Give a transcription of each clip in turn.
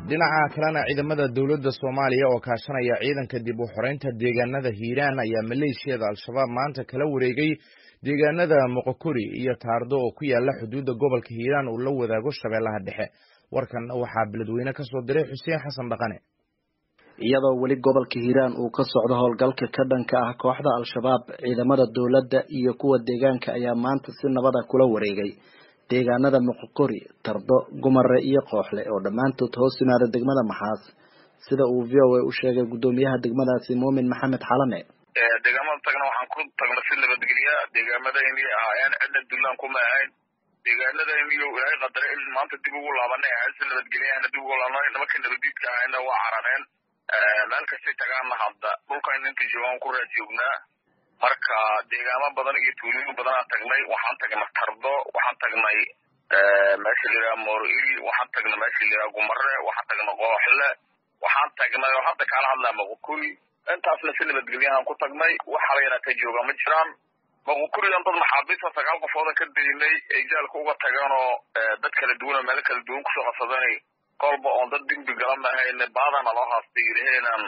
dhinaca kalena ciidamada dowladda soomaaliya oo kaashanaya ciidanka dib u xoreynta deegaanada hiiraan ayaa maleeshiyada al-shabaab maanta kala wareegay deegaanada moqokori iyo taardo oo ku yaala xuduudda gobolka hiiraan uu la wadaago shabeellaha dhexe warkan waxaa beledweyne ka soo diray xuseen xasan dhaqane iyadoo weli gobolka hiiraan uu ka socdo howlgalka ka dhanka ah kooxda al-shabaab ciidamada dowladda iyo kuwa deegaanka ayaa maanta si nabada kula wareegay deegaanada moqokori tardo gumare iyo kooxle oo dhammaantood hoos yimaada degmada maxaas sida uu v o a u sheegay guddoomiyaha degmadaasi muumin maxamed xalane deegaamada tagna waxaan ku tagna si nabadgelya deegaamadayn ahaayeen cidna dulaan kuma ahayn deegaanadayniyo ilaahay qadare in maanta dib ugu laabanay ahayn si nabadgelyahana dib ugu laabanay nimanka nabadiidka ahayna waa carareen meel kastay tagaanna hadda dhulkan inta joogaan ku raad joognaa marka deegaamo badan iyo tuulooyin badanaan tagnay waxaan tagnay tardo waxaan tagnay meesha layidhaha mooril waxaan tagnay meesha layidhaha gumare waxaan tagnay kooxle waxaan tagnay oo hadda kaala hadlaa moqokuri intaasna si nabadgelyahaan ku tagnay waxa la yaraatee jooga ma jiraan moqokurigan dad maxaabiista sagaal qofooda ka daynay ay jaalka uga tageen oo dad kala duwan oo meelo kala duwan kusoo qabsadanay kolba oon dad dembi gala mahayn baadana loo haastay yidhaheenan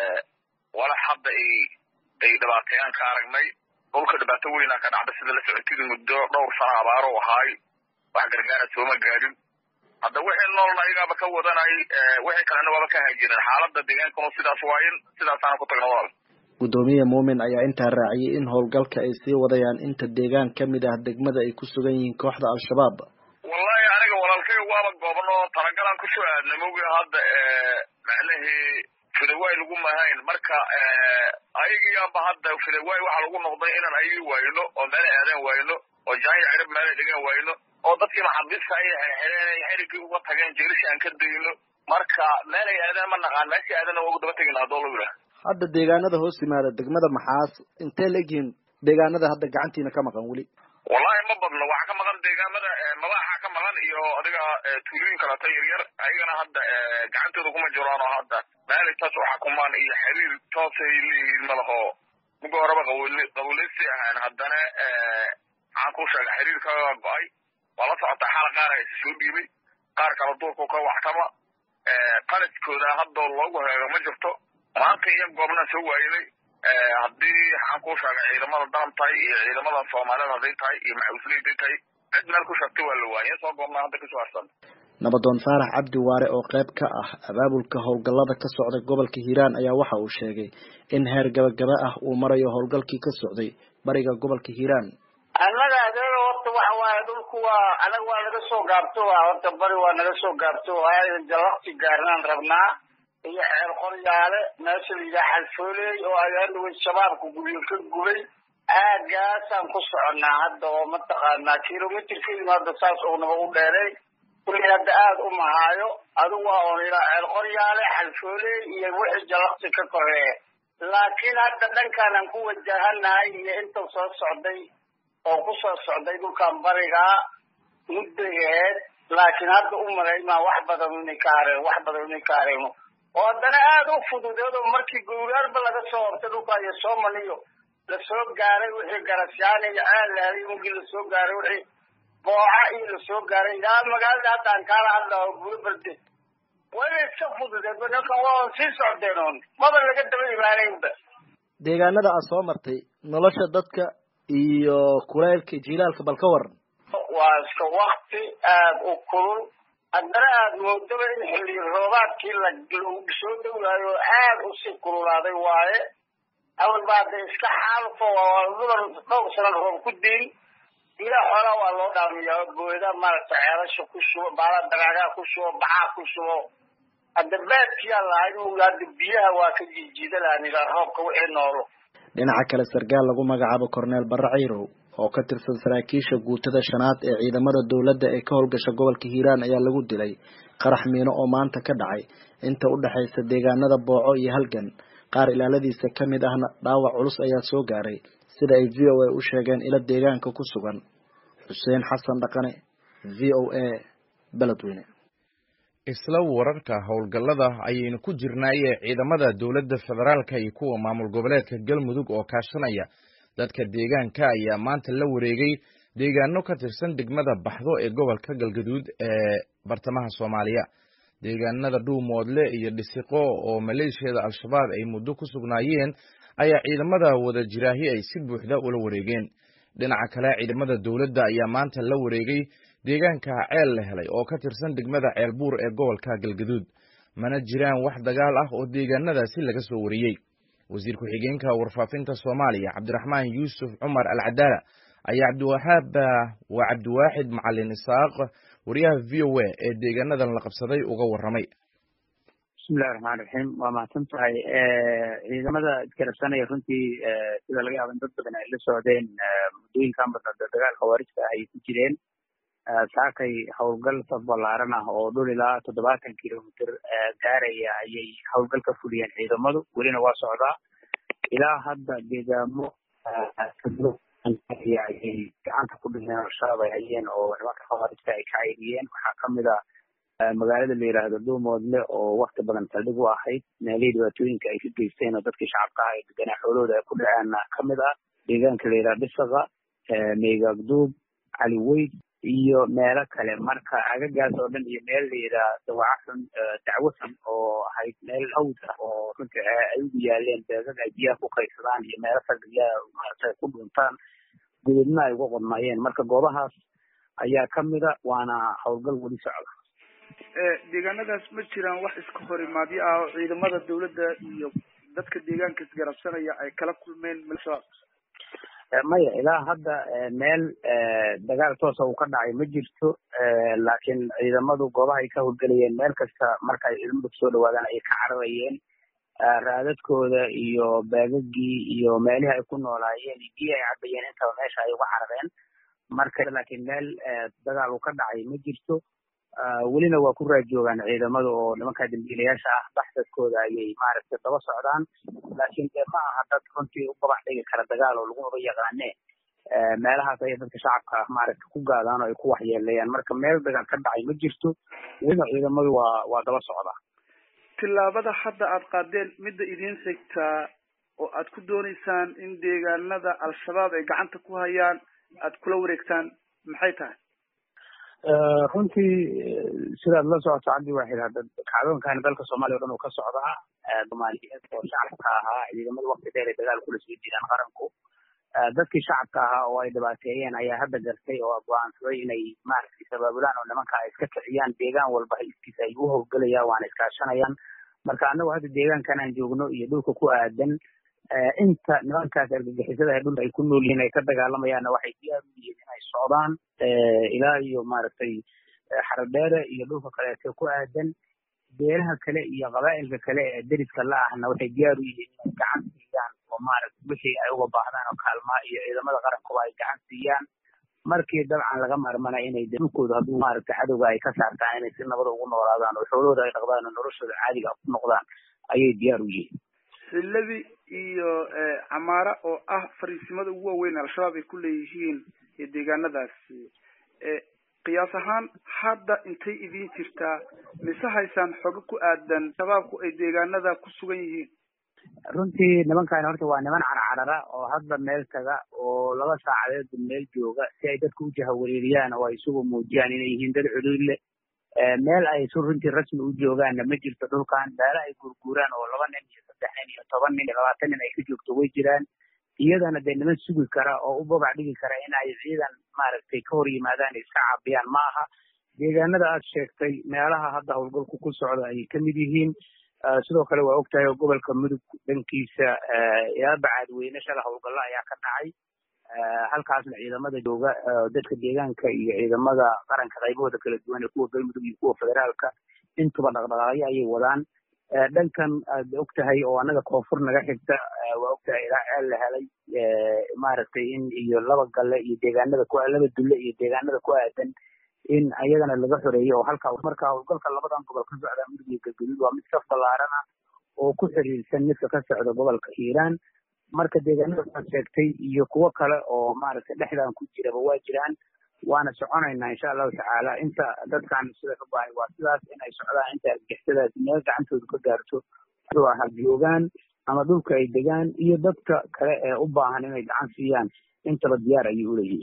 walax hadda ay ay dhibaateeyaan ka aragnay dhulka dhibaato weynaa ka dhacda sida la socotida muddo dhowr sano abaaro ahaay wax gargaara sooma gaadhin hadda wixii noolna ayagaaba ka wadanay wixii kalena waaba ka haajireen xaaladda deegaankanu sidaas waayin sidaasaana ku tagna walaal guddoomiye muumin ayaa intaa raaciyay in howlgalka ay sii wadayaan inta deegaan ka mid ah degmada ay ku sugan yihiin kooxda al-shabaab wallahi aniga walaalkay waaba goobno talagalaan kusoo aadnay mogi hadda macnahii fidawaay lagu mahayn marka ayagiyaaba hadda fidawaay waxaa lagu noqday inaan ayagi waayno oo meelay aadaan waayno oo jaanya cirib meelay dhigaan waayno oo dadkii maxabiista ay xirxireen xerigii uga tageen jeelishi aan ka dayno marka meelay aadaan ma naqaan meeshii aadana waa ugu daba tegina haddoo lagu yidhaha hadda deegaanada hoos yimaada degmada maxaas intee la egyihiin deegaanada hadda gacantiina ka maqan weli wallahi ma badno waxaa ka maqan deegaamada madaxa ka maqan iyo adiga tuulooyin kaleeto yaryar ayagana hadda gacantooda kuma jiraan oo hadda meelay taas u xakumaan iyo xiriir toosay leeyihiin malaho muga horeba qabuuleysi ahaan haddana maxaan ku sheegay xiriir ka go-ay waa la socotaa xaal qaar a soo dhiibay qaar kale duurku ka waxtama qaladkooda hadda loogu heego ma jirto maanta iyo goobnaan soo waaynay haddii waxaan ku sheegay ciidamada daran tahay iyo ciidamada soomaalida hadday tahay iyo maxawisle haday tahay cid meel ku sheegtay waa la waayay soo goobnaa hadda kasoo harsan nabadoon faarax cabdi waare oo qayb ka ah abaabulka howlgallada ka socda gobolka hiiraan ayaa waxa uu sheegay in heer gabagaba ah uu marayo howlgalkii ka socday bariga gobolka hiiraan annaga adeega horta waxa waaye dhulku waa anaga waa naga soo gaabto horta bari waa naga soo gaabto jalakti gaarnaan rabnaa iyo xeer qoryaale meesha la yidhaha xalfooley oo ayaanaway shabaabka guryo ka gubay aagaasaan ku soconnaa hadda oo mataqaanaa kilomitirkeeduna hadda saas oonaba u dheeray kulli hadda aada u mahaayo adigu waa oon ilaa xeer qoryaale xalfooley iyo wixii jalakti ka koreeye laakiin hadda dhankaanan ku wajahanahay iyo inta soo socday oo ku soo socday dhulkan barigaa mudday aheyd laakiin hadda u malaymaa wax badan inay ka hareen wax badan inay ka hareeno oo haddana aada u fududeed oo markii gowraarba laga soo hortay dhulka iyo soomaliyo lasoo gaaray wixii garasyaana iyo ceellaaday mugii lasoo gaaray wixii booca iyo lasoo gaaray ilaa magaalada haddaan kaala hadlaa oo bulo barde waa iska fududeed ninkan waa sii socdeen oon maba laga daba imaanaynba deegaanada aad soo martay nolosha dadka iyo kulaylka jilaalka bal ka waran waa iska wakti aada u kulul haddana aada moodaba in xilli roobaadkii lagu soo dhowaayo aada usii kululaaday waaye awalba hadda iska xaalufo mudan dhowr sana roob ku diin ilaa xoolaa waa loo dhaamiyaa booda maaragtay ceelasha ku shubo baala daraagaa ku shubo baxaa ku shubo hadda baadkiyaa lahayd muga hadda biyaha waa ka jiijiida lahan ilaa roobka wixii noolo dhinaca kale sarkaal lagu magacaabo corneel barre cayrow oo ka tirsan saraakiisha guutada shanaad ee ciidamada dowladda ee ka howlgasha gobolka hiiraan ayaa lagu dilay qarax miino oo maanta ka dhacay inta u dhexaysa deegaanada booco iyo halgan qaar ilaaladiisa ka mid ahna dhaawac culus ayaa soo gaaray sida ay v o a u sheegeen ilo deegaanka ku sugan xuseen xasan dhaqane v o a beledweyne isla wararka howlgallada ayaynu ku jirnaaye ciidamada dowladda federaalka iyo kuwa maamul goboleedka galmudug oo kaashanaya dadka deegaanka ayaa maanta la wareegay deegaano ka tirsan degmada baxdo ee gobolka galgaduud ee bartamaha soomaaliya deegaanada dhuumoodle iyo dhisiqo oo maleeshiyada al-shabaab ay muddo ku sugnaayeen ayaa ciidamada wada jiraahi ay si buuxda ula wareegeen dhinaca kale ciidamada dowladda ayaa maanta la wareegay deegaanka ceel la helay oo ka tirsan degmada ceelbuur ee gobolka galgaduud mana jiraan wax dagaal ah oo deegaanadaasi laga soo wariyey wasiir ku-xigeenka warfaafinta soomaaliya cabdiraxmaan yuusuf cumar alcadaala ayaa cabdiwahaab waa cabdiwaaxid macalin isaaq wariyaha v o a ee deegaanadan la qabsaday uga warramay bismillahi raxmaan raxiim waa mahadsan tahay ciidamada isgarabsanaya runtii sida laga yaaba in dad badan ay la socdeen muddooyinkan badan dagaal khawaarijta ah ay ku jireen saakay howlgal saf ballaaran ah oo dhul ilaa toddobaatan kilomitr gaaraya ayay howlgal ka fuliyeen ciidamadu welina waa socdaa ilaa hadda deegaamo ayay gacanta ku dhigeen al-shabaab ay hayeen oo nimanka khawaarijta ay ka cayriyeen waxaa kamid a magaalada la yidhaahdo dhuumoodle oo wakti badan saldhig u ahayd meelihii dhibaatooyinka ay ka geysteen oo dadkii shacabka ah ee deganaa xoolahooda ay ku dhaceenna kamid ah deegaanka la yidhahdo dhisaqa meygagduub caliweyd iyo meelo kale marka agagaas oo dhan iyo meel la yidhaah dawacafun dacwasan oo ahayd meel hawd ah oo runtii ay ugu yaaleen beegag ay biyaha ku kaydsadaan iyo meelo saldhigyaha maaragtay ku dhuntaan gudubna ay uga qodmayeen marka goobahaas ayaa kamida waana howlgal weli socda deegaanadaas ma jiraan wax iska horimaadyo ah oo ciidamada dawladda iyo dadka deegaanka isgarabsanaya ay kala kulmeen al-shabaab maya ilaa hadda meel dagaal toosa uu ka dhacay ma jirto laakiin ciidamadu goobaha ay ka howlgelayeen meel kasta marka ay ciidamadu kusoo dhawaadaan ayay ka cararayeen raadadkooda iyo baagagii iyo meelihii ay ku noolaayeen iyo biyi ay cabayeen intaba meesha ay uga carareen marka laakiin meel dagaal uu ka dhacay ma jirto welina waa ku raajoogaan ciidamada oo nimanka dambiilayaasha ah baxsadkooda ayay maaragtay daba socdaan laakiin dee ma aha dad runtii u gabax dhigi kara dagaal oo lagumaba yaqaane meelahaas ayay dadka shacabka ah maaragtay ku gaadaan oo ay ku waxyeeleeyaan marka meel dagaal ka dhacay ma jirto welina ciidamadu waa waa daba socdaa tillaabada hadda aad qaadeen midda idiin xigtaa oo aad ku dooneysaan in deegaanada al-shabaab ay gacanta ku hayaan aad kula wareegtaan maxay tahay runtii sidaad la socoto cabdi waaxid hadda kacdoonkan dalka soomaaliya o dhan uu ka socdaa soomaaliyeed oo shacabka ahaa ciidamada wakti dheer ay dagaal kula soo jiraan qaranku dadkii shacabka ahaa oo ay dhibaateeyeen ayaa hadda gartay oo go-aansaday inay maaragtay sabaabulaan oo nimanka ay iska kiciyaan deegaan walba haliskiisa ay u howlgelayaan waana iskaashanayaan marka annagu hadda deegaankan aan joogno iyo dhulka ku aadan inta nimankaas argagixisada ee dhulka ay ku nool yihiin ay ka dagaalamayaanna waxay diyaar u yihiin inay socdaan ilaa iyo maaragtay xaradheere iyo dhulka kaleeto ku aadan beelaha kale iyo qabaa'ilka kale ee deriska la ahna waxay diyaar u yihiin inay gacan siiyaan oo maaragtay wixii ay uga baahdaan oo kaalmaa iyo ciidamada qarankuba ay gacan siiyaan markii dabcan laga marmana inay dhulkooda hadduu maaragtay cadowga ay ka saartaan inay si nabada ugu noolaadaan oo xoolahooda ay dhaqdaan oo noloshooda caadiga ku noqdaan ayay diyaar u yihiin xillabi iyo camaara oo ah fariisimada ugu waaweyn al-shabaab ay ku leeyihiin deegaanadaasi qiyaas ahaan hadda intay idin jirtaa mise haysaan xogo ku aadan shabaabku ay deegaanada ku sugan yihiin runtii nimankan horta waa niman carcarara oo hadba meel taga oo laba saacadeedba meel jooga si ay dadka u jahawareeriyaan oo ay isugu muujiyaan inay yihiin dad cuduud leh meel ay su runtii rasmi u joogaanna ma jirto dhulkan meelo ay gurguuraan oo laba nin iyo saddex nin iyo toban nin iyo labaatan nin ay ka joogto way jiraan iyadana dee niman sugi kara oo u babac dhigi kara in ay ciidan maaragtay ka hor yimaadaan iska caabiyaan ma aha deegaanada aad sheegtay meelaha hadda howlgalku ku socda ayay kamid yihiin sidoo kale waa ogtahay oo gobolka mudug dhankiisa ilaa bacaadweyne shala howlgallo ayaa ka dhacay halkaasna ciidamada jooga dadka deegaanka iyo ciidamada qaranka qaybahooda kala duwan ee kuwa galmudug iyo kuwa federaalka intuba dhaqdhaqaaqyo ayay wadaan dhankan aad ogtahay oo annaga koonfur naga xigta waa ogtahay ilaa ceel la helay maaragtay in iyo laba galle iyo deegaanada ku laba dulle iyo deegaanada ku aadan in ayagana laga xoreeyo oo halka marka howlgalka labadan gobol ka socda mudug iyo galgaduud waa mid saf ballaaran ah oo ku xiriirsan midka ka socda gobolka hiiraan marka deegaanada aad sheegtay iyo kuwo kale oo maaragtay dhexdan ku jiraba waa jiraan waana soconaynaa insha allahu tacaala inta dadkan sida ka bahay waa sidaas inay socdaan inta argixisadaas meel gacantooda ka gaarto ha joogaan ama dhulka ay degaan iyo dadka kale ee u baahan inay gacan siiyaan intaba diyaar ayay uleeyihiin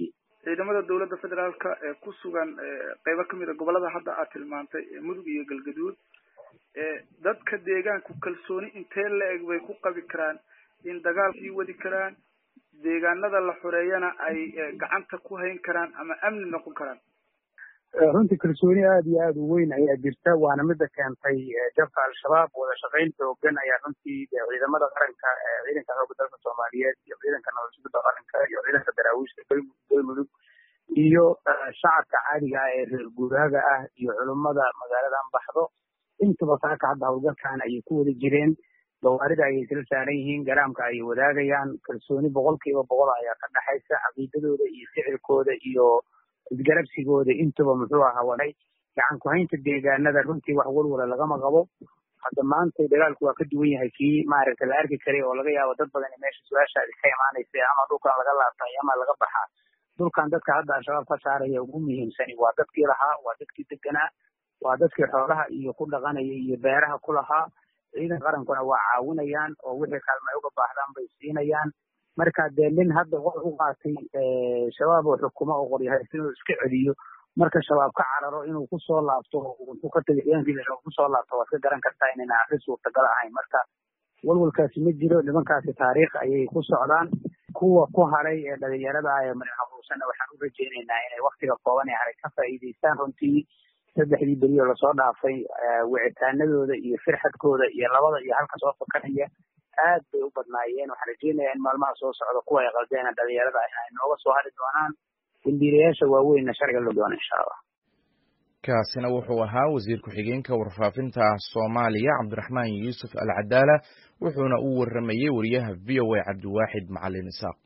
ciidamada dowladda federaalka ee ku sugan qeybo kamid a gobolada hadda aad tilmaantay mudug iyo galgaduud dadka deegaanku kalsooni intee la-eg bay ku qabi karaan in dagaal sii wadi karaan deegaanada la xoreeyana ay gacanta ku hayn karaan ama amni noqon karaan runtii kalsooni aada iyo aada u weyn ayaa jirta waana mida keentay jabka al-shabaab wada shaqayn xoogan ayaa runtii ciidamada qaranka ciidanka xooga dalka soomaaliyeed iyo ciidanka nabadsuguda qaranka iyo ciidanka daraawiishta galmudug iyo shacabka caadiga ah ee reer guuraaga ah iyo culummada magaaladan baxdo intaba saaka hadda howlgalkan ayay ku wada jireen gawaarida ayay isla saaran yihiin garaamka ayay wadaagayaan kalsooni boqol kiiba boqol ayaa ka dhexaysa caqiidadooda iyo ficilkooda iyo isgarabsigooda intuba muxuu ahaa waday gacan ku-haynta deegaanada runtii wax walwala lagama qabo hadda maanta dagaalku waa ka duwan yahay kii maaragta la arki karay oo laga yaabo dad badan meesha su-aashaadi ka imaanaysa ama dhulkan laga laabtay ama laga baxaa dhulkan dadka hadda al-shabaab ka saaraya ugu muhiimsani waa dadkii lahaa waa dadkii deganaa waa dadkii xoolaha iyo ku dhaqanaya iyo beeraha ku lahaa ciidan qarankuna waa caawinayaan oo wixii kaalma ay uga baahdaan bay siinayaan marka dee nin hadda qor u qaatay shabaab oo xukumo oo qoryahay inuu iska celiyo marka shabaab ka cararo inuu kusoo laabto intuu ka tagay ciidankiisa shabaab kusoo laabto waad ka garan kartaa inayna arrin suurtagal ahayn marka walwalkaasi ma jiro nimankaasi taariikh ayay ku socdaan kuwa ku haray ee dhalinyarada ah ee marin habuusanna waxaan u rajaynaynaa inay waktiga kooban ee haray ka faa'iidaystaan runtii saddexdii beri oo lasoo dhaafay wicitaanadooda iyo firxadkooda iyo labada iyo halka soo fakanaya aad bay u badnaayeen waxaan rajeynayaa in maalmaha soo socda kuwa ay qaldeen dhalinyarada ay nooga soo hari doonaan dambiilayaasha waaweynna sharciga loo doona insha allah kaasina wuxuu ahaa wasiir ku-xigeenka warfaafinta soomaaliya cabdiraxmaan yuusuf al cadaala wuxuuna u waramayey wariyaha v o a cabdiwaaxid macalin isaaq